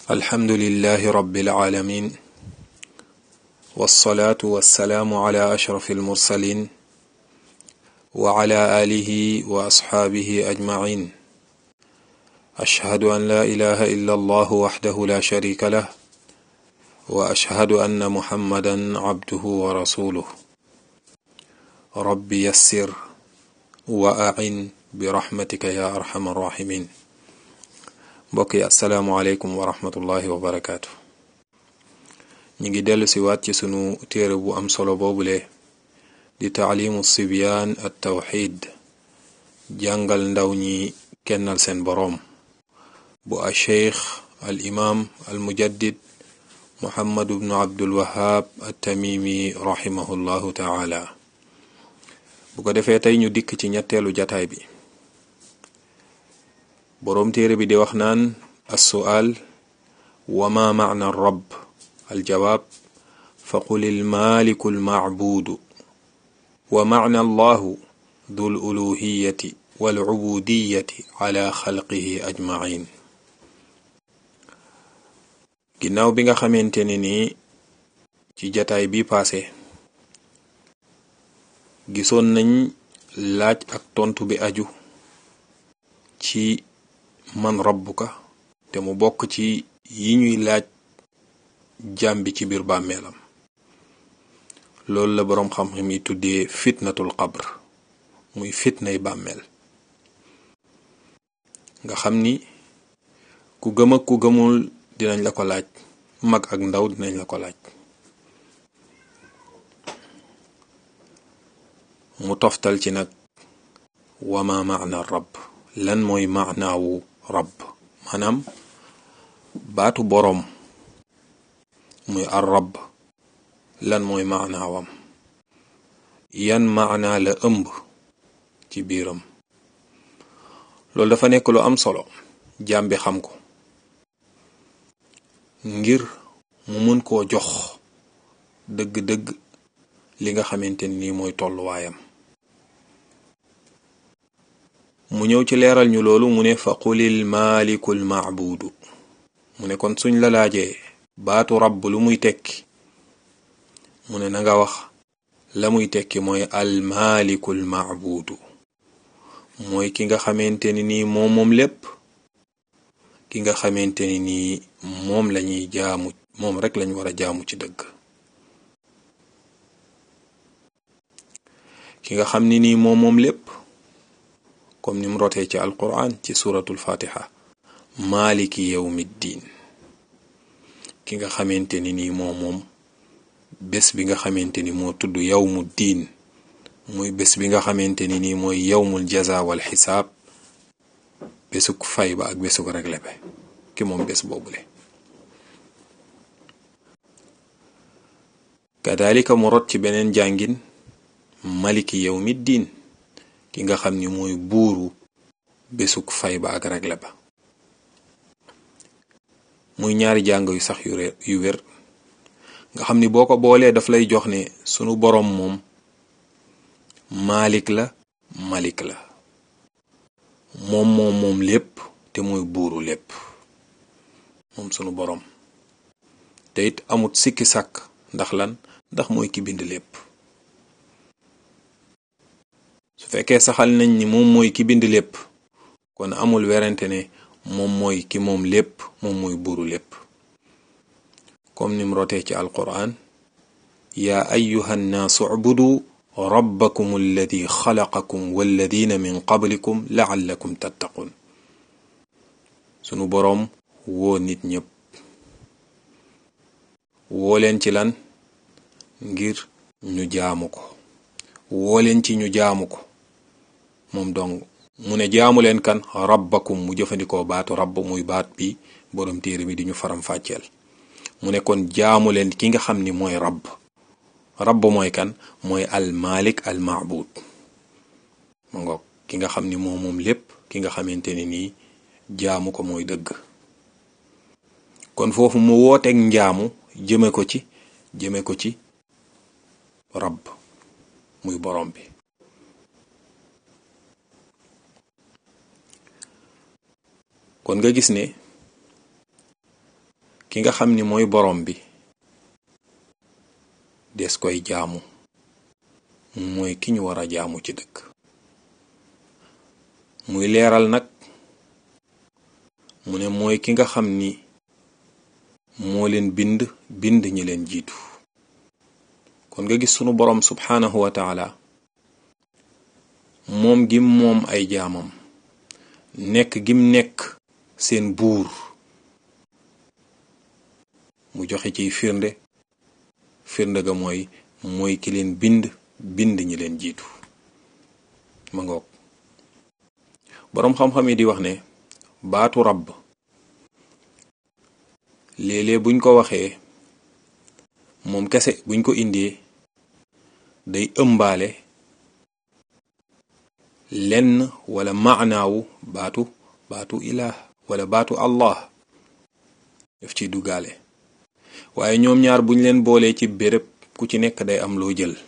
الحمد لله رب العالمين والصلاة والسلام على أشرف المرسلين وعلى آله وأصحابه أجمعين أشهد أن لا إله إلا الله وحده لا شريك له وأشهد أن محمدا عبده ورسوله رب يسر وأعن برحمتك يا أرحم الراحمين mbokk yi asalaamualeykum wa rahmatullahi wa barakaatu ñu ngi dellu si waat ci sunu téere bu am solo boobule di taalimu sibyaan at tawxid jàngal ndaw ñi kennal seen boroom bu a cheikh al imaam al mujaddid muhammadu bnu abdul wahab at tamimi rahimahullahu taala bu ko defee tey ñu dikk ci ñetteelu jataay bi boroom téere bi di wax naan assu'aal wa ma macna rab aljawaab fa qul ilmaaliku almacbuudu wa macna allahu du luluhiyati walcubudiyati cala xalqihi ajmacin ginnaaw bi nga xamante ne nii ci jataay bi paase gisoon nañ laaj ak tontu bi aju ci man rabbuka te mu bokk ci yi ñuy laaj jaam bi ci biir bàmmeelam loolu la boroom xam-xam yi tuddee fitnatul qabr muy fitnay bàmmeel nga xam ni ku gëm ak ku gëmul dinañ la ko laaj mag ak ndaw dinañ la ko laaj mu toftal ci nag wama maana rabb lan mooy maanaawu rabb maanaam baatu boroom muy ar rabb lan mooy maanaawam yan maanaa la ëmb ci biiram loolu dafa nekk lu am solo jaam bi xam ko ngir mu mën koo jox dëgg-dëgg li nga xamante ni mooy tolluwaayam mu ñëw ci leeral ñu loolu mu ne fa qulil maalikul maabuudu mu ne kon suñ la laajee baatu rabb lu muy tekki mu ne na nga wax la muy tekki mooy al maalikul maabuudu mooy ki nga xamante ni nii moom moom lépp ki nga xamante ni nii moom lañuy jaamu moom rek lañ war a jaamu ci dëgg ki nga xam ni nii moom moom lépp comme ni mu rotee ci alquran ci suratul fatiha maaliki yawmi diin ki nga xamante ni nii moom moom bés bi nga xamante ni moo tudd yawmu diin muy bés bi nga xamante ni nii mooy yawmul jaza wal xisaab bésuk fay ba ak bésuk regle be ki moom bés boobule kadalika mu rot ci beneen jàngin maliki yawmi diin ki nga xam ni mooy buuru bésuk fay ba ak regle ba muy ñaari jàng yu sax yu réer yu wér nga xam ni boo ko boolee daf lay jox ne sunu boroom moom maalik la malik la moom moom moom lépp te mooy buuru lépp moom sunu boroom te it amut sikki sàkk ndax lan ndax mooy ki bind lépp su fekkee saxal nañ ni moom mooy ki bind lépp kon amul werante ne moom mooy ki moom lépp moom mooy buuru lépp comme nim rotee ci alquran yaa ayuha nnaasu ubudu rabbakum alladi xalaqakum walladina min qablikum laallakum tattaqun sunu boroom woo nit ñépp woo leen ci lan ngir ñu jaamu ko woo leen ci ñu jaamu ko moom dong mu ne jaamu leen kan rabbakum mu jëfandikoo baatu rabb muy baat bi boroom téere bi di ñu faram fàcceel mu ne kon jaamu leen ki nga xam ni mooy rabb rabb mooy kan mooy al malik al maabud ma ngoog ki nga xam ni moom moom lépp ki nga xamante ne nii jaamu ko mooy dëgg kon foofu mu wooteeg njaamu jëme ko ci jëme ko ci rabb muy borom bi kon nga gis ne ki nga xam ni mooy borom bi des koy jaamu mooy ki ñu war a jaamu ci dëkk muy leeral nag mu ne mooy ki nga xam ni moo leen bind bind ñi leen jiitu kon nga gis sunu boroom subhaanahu wa taala moom gim moom ay jaamam nekk gim nekk seen buur mu joxe ciy firnde firnde ga mooy mooy ki leen bind bind ñi leen jiitu ma ngoog boroom xam-xam yi di wax ne baatu rabb léeg-léeg buñ ko waxee moom kese buñ ko indee day ëmbaale lenn wala maanaawu baatu baatu ilaah wala baatu allah daf ciy duggaale waaye ñoom ñaar buñ leen boolee ci béréb ku ci nekk day am loo jël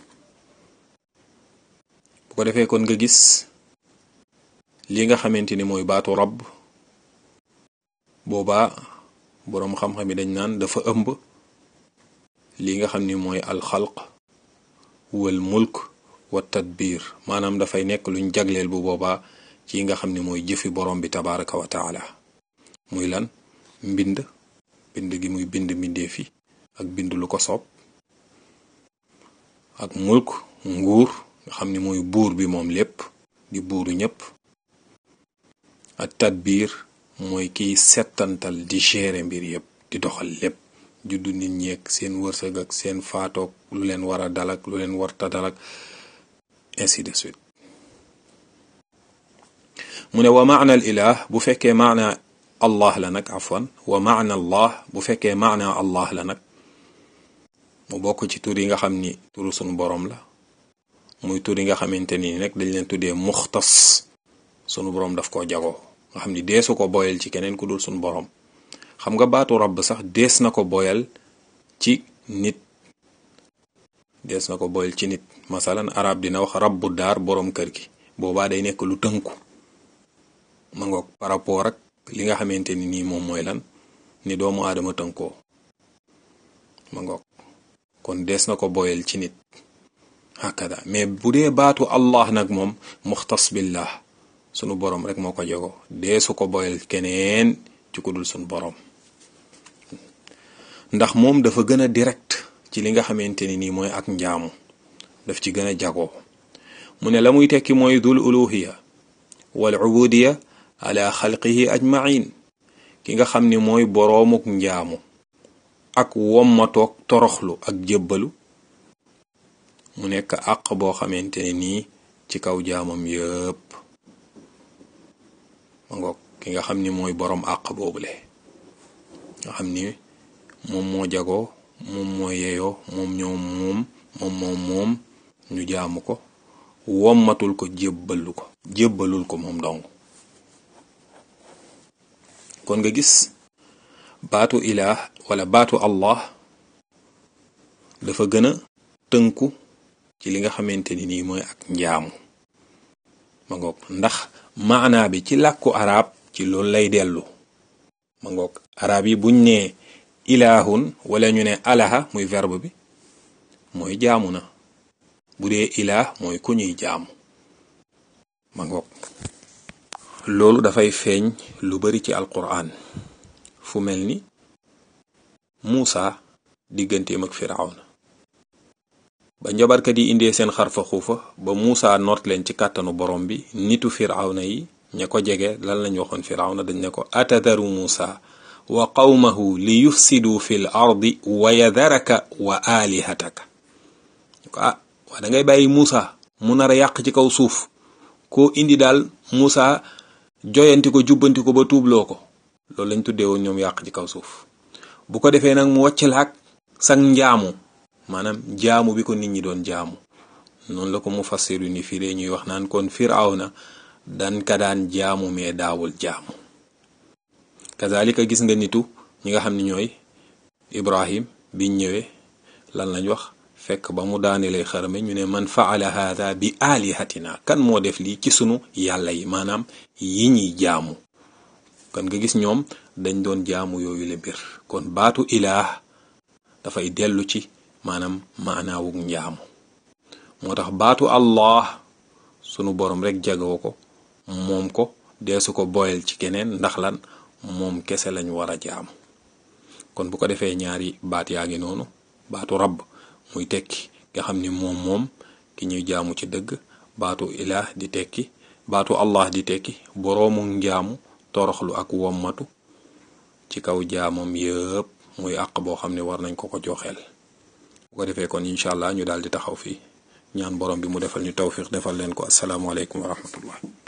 bu ko defee kon nga gis li nga xamante ni mooy baatu rabb boobaa boroom xam-xam yi dañ naan dafa ëmb li nga xam ni mooy alxalq wal mulk wa tadbir maanaam dafay nekk luñ jagleel bu boobaa ci nga xam ni mooy jëfi borom bi tabaraka wa taala muy lan mbind bind gi muy bind mbindeef yi ak bind lu ko soob ak mulk nguur nga xam ni mooy buur bi moom lépp di buuru ñépp ak tadbir mooy kiy settantal di gérer mbir yépp di doxal lépp juddu nit ñeeg seen wërsëg ak seen faatoog lu leen war a dalak lu leen warta dalak ainsi de suite mu ne wa maana al ilah bu fekkee maana allah la nag afwan wa maana allah bu fekkee maana allah la nag mu bokk ci tur yi nga xam ni turu sunu boroom la muy tur yi nga xamante ni nag dañ leen tuddee muxtas sunu boroom daf koo jagoo nga xam ni deesu ko boyal ci keneen ku dul sunu boroom xam nga baatu rabb sax dees na ko boyal ci nit dees na ko boyal ci nit masalan arab dina wax rabbu daar boroom kër gi boobaa day nekk lu tënku ma ngoog par rapport ak li nga xamante ni nii moom mooy lan ni doomu aadama tënkoo ma ngoog kon dees na ko boyal ci nit hakada mais bu dee baatu allah nag moom muxtas billah sunu boroom rek moo ko jego deesu ko boyal keneen ci ku dul sunu boroom ndax moom dafa gën a direct ci li nga xamante ni nii mooy ak njaamu daf ci gën a jagoo mu ne la muy tekki mooy dul uluhiya wal ubudiya ala xalqihi ajmain ki nga xam ni mooy boroomuk njaamu ak wommatoog toroxlu ak jébbalu mu nekk àq boo xamante ne nii ci kaw jaamam yépp ma ngoog ki nga xam ni mooy boroom àq boobule nga xam ni moom moo jagoo moom moo yeyoo moom ñoo moom moom moom moom ñu jaamu ko wommatul ko jébbalu ko jébbalul ko moom dong kon nga gis baatu ilaah wala baatu allah dafa gën a tënku ci li nga xamante ni nii mooy ak njaamu ma ngoog ndax maanaa bi ci làkku arab ci loolu lay dellu ma ngoog arab yi buñ nee ilaahun wala ñu ne alaha muy verbe bi mooy jaamu na bu dee ilaah mooy ku ñuy jaamu ma ngoog loolu dafay feeñ lu bari ci alquran fu mel ni Muusa digganteem ak firawna ba njabarkat yi indee seen xarfa xuufa ba Muusa noot leen ci kàttanu borom bi nitu firawna yi ña ko jege lan lañ waxoon firawna dañ ne ko atadaru Muusa wa qawmahu li yufsidu fi l ardi wa yadaraka wa alihataka ko ah waa da ngay bàyyi Muusa mu nar a yàq ci kaw suuf koo indi daal Muusa joyanti ko jubbanti ko ba tuubloo ko loolu lañ tuddee woon ñoom yàq ci kaw suuf bu ko defee nag mu wàcc laak sang njaamu maanaam jaamu bi ko nit ñi doon jaamu noonu la ko mu fassiru ni firee ñuy wax naan kon firawna dan ka daan jaamu mais daawul jaamu kazalika gis nga nitu ñi nga xam ne ñooy ibrahim biñ ñëwee lan lañ wax fekk ba mu daanelee xarame ñu ne man faala hada bi alihatina kan moo def lii ci sunu yàlla yi maanaam yi ñuy jaamu kan nga gis ñoom dañ doon jaamu yooyu le mbir kon baatu ilaah dafay dellu ci maanaam maanaawug njaamu moo tax baatu allah sunu borom rek jagoo ko moom ko deesu ko boyal ci keneen ndax lan moom kese lañ war a jaamu kon bu ko defee ñaari baat yaa ngi noonu baatu rabb muy tekki nga xam ni moom moom ki ñuy jaamu ci dëgg baatu ilaah di tekki baatu allah di tekki boroomu njaamu toroxlu ak wommatu ci kaw jaamam yëpp muy àq boo xam ne war nañ ko ko joxeel bu ko defee kon incha allah ñu daal di taxaw fii ñaan borom bi mu defal ñu tawfiq defal leen ko asalaamaaleykum wa rahmatullah